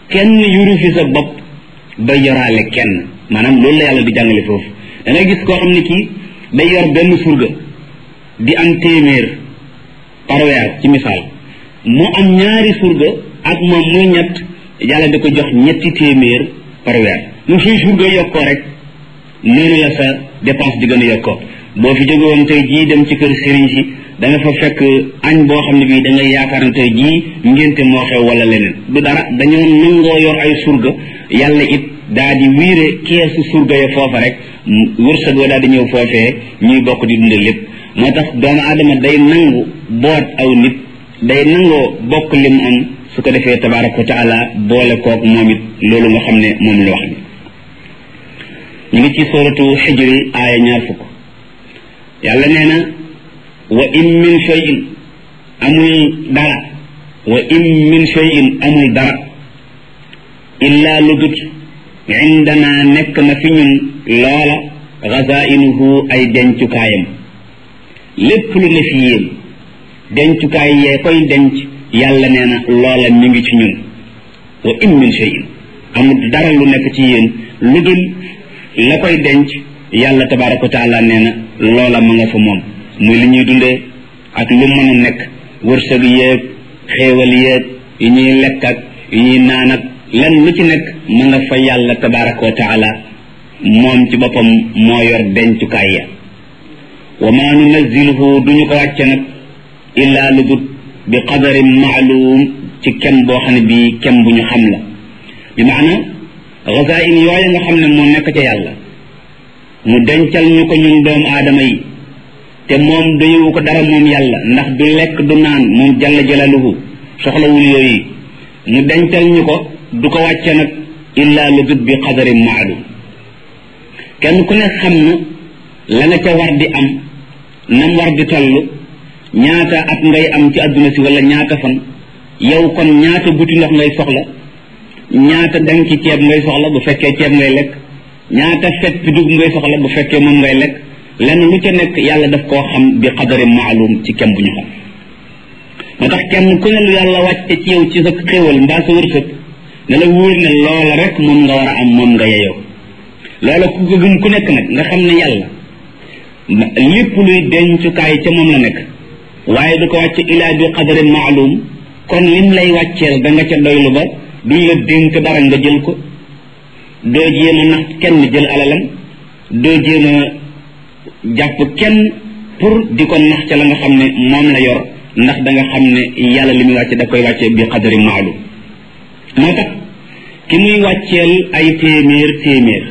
kenn yuru fi sa bopp ba yoraale kenn maanaam loolu la yàlla di jàngale foofu da ngay gis koo xam ne kii day yor benn surga di am téeméer par weer ci misaal mu am ñaari surga ak moom muy ñett yàlla di ko jox ñetti téeméer par weer mu suy surga yokkoo rek noonu la sa dépense di gën a yokkoo boo fi jóge woon tey jii dem ci kër sëriñ si da nga fa fekk añ boo xam ne bii da ngay yaakaar ne tey jii ngénte moo xew wala leneen du dara dañoo nangoo yor ay surga yàlla it daa di wiire keesu surga ya foofa rek wërsëg wa daal di ñëw foofee ñuy bokk di dundal lépp moo tax doomu aadama day nangu boot aw nit day nangoo bokk lim am su ko defee tabaraka wa taala boole kook moom it loolu nga xam ne moom la wax ni ñu ngi ci suratu xijri aaya ñaar fukk yàlla nee na wa in min shay'in amul dara wa in min shay'in amul dara illa lu dut indana nekk na fi ñun loola xazainuhu ay dencukaayam lépp lu ne fi yéen dencukaay yee koy denc yàlla nee na loola mi ngi ci ñun wa in min shay'in amul dara lu nekk ci yéen lu dul la koy denc yàlla tabaraka wa taala nee na loola ma nga fa moom muy li ñuy dundee ak lu mën a nekk wërsëg yéeg xéewal yéeg yi ñuy lekk ak yi ñuy naan ak lan lu ci nekk ma nga fa yàlla tabaraka wa taala moom ci boppam moo yor dencukaay ya wa ma nunaziluhu duñu ko wàcce nag illaa lu dut bi qadarin maalum ci kem boo xam ne bii kem bu ñu xam la bi maana xasain yooya nga xam ne moo nekk ca yàlla mu dencal ñu ko ñun doomu aadama yi te moom doyewu ko dara moom yàlla ndax du lekk du naan moom jalla jalaluhu soxlawul yooyu mu dencal ñu ko du ko wàcce nag illa lu dut bi qadarin maalum kenn ku ne xam na la nga ca war di am nam war di toll ñaata at ngay am ci àdduna si wala ñaata fan yow kon ñaata buti ndox ngay soxla ñaata dang ci ceeb ngay soxla bu fekkee ceeb ngay lekk ñaata fet dugub ngay soxla bu fekkee moom ngay lekk lenn lu ca nekk yàlla daf koo xam bi qadari maalum ci kem bu ñu xam moo tax kenn ku ne lu yàlla wàcce ci yow ci sa xéwal mbaa sa wërsëg ne la wóor ne loola rek moom nga war a am moom nga yeyoo loola ku ko gëm ku nekk nag nga xam ne yàlla lépp luy dencukaay ca moom la nekk waaye du ko wàcce ilaa bi qadari maalum kon lim lay wàcceel da nga ca doylu ba duñ la dénk dara nga jël ko doo jéem a nax kenn jël alalam doo jéem a jàpp kenn pour di ko nax ca la nga xam ne moom la yor ndax da nga xam ne yàlla li muy wàcce da koy wàcce bi qadari maalum moo tax ki muy wàcceel ay téeméer téeméer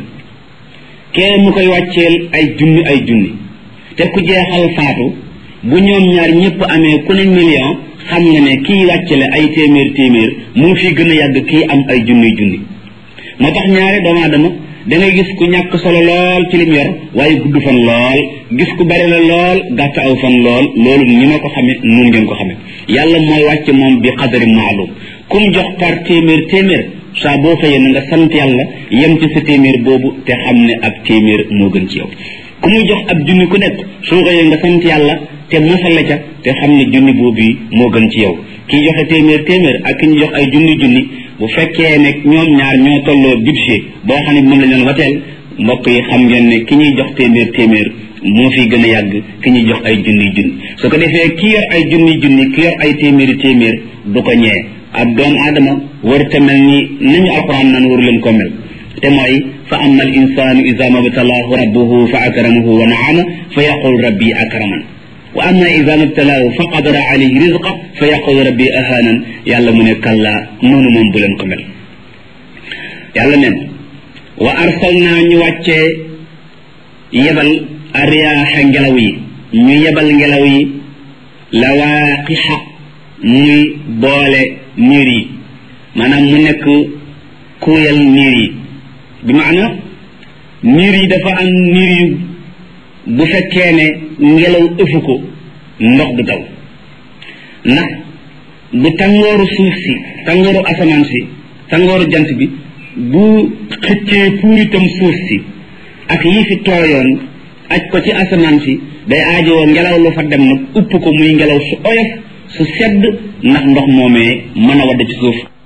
kee mu koy wàcceel ay junni ay junni te ku jeexal faatu bu ñoom ñaar ñëpp amee ku ne million xam nga ne kii wàccele ay téeméer téeméer mu fi gën a yàgg kii am ay junni junni moo tax ñaare doomu aadama da ngay gis ku ñàkk solo lool ci lim yor waaye gudd fan lool gis ku bari la lool gàtt aw fan lool loolu ni ma ko xame nun ngeen ko xame yàlla mooy wàcce moom bi xadari maalum kum jox par téeméer téeméer saa boo xëyee na nga sant yàlla yem ci sa téeméer boobu te xam ne ab téeméer moo gën ci yow ku muy jox ab junni ku nekk soo xëyee nga sant yàlla te mosale ca te xam ne junni boobu moo gën ci yow kii joxe téeméer téeméer ak ki ñu jox ay junni junni bu fekkee ne ñoom ñaar ñoo tolloo budget boo xam ne moom la ñu doon wateel mbokk yi xam ngeen ne ki ñuy jox téeméer téeméer moo fi gën a yàgg ki ñuy jox ay junni junni su ko defee ki yor ay junni junni ki yor ay téeméeri téeméer du ko ñee ab doomu aadama war te mel ni nañu alquran naan waru leen ko mel te mooy fa amma al insanu ida mabtalaahu rabbuhu fa akramahu wa naama fa yaqul rabbi akraman wa amma ida mabtalaahu fa qadara alayhi rizqa fa yaqul rabbi ahanan yàlla mu ne kalla noonu moom bu leen ko mel yàlla nen wa arsalna ñu wàccee yebal ariyaaxa ngelaw yi ñu yebal ngelaw yi lawaaqixa muy boole niir yi maanaam mu nekk kuuyal niir yi bi maana niir yi dafa am niir yu bu fekkee ne ngelaw ëfu ko ndox du taw ndax bu tàngooru suuf si tàngooru asamaan si tàngooru jant bi bu xëccee puuritam suuf si ak yi fi tooyoon aj ko ci asamaan si day aajowoo ngelaw lu fa dem nag upp ko muy ngelaw su oyof su sedd ndax ndox moomee mën a wadd ci suuf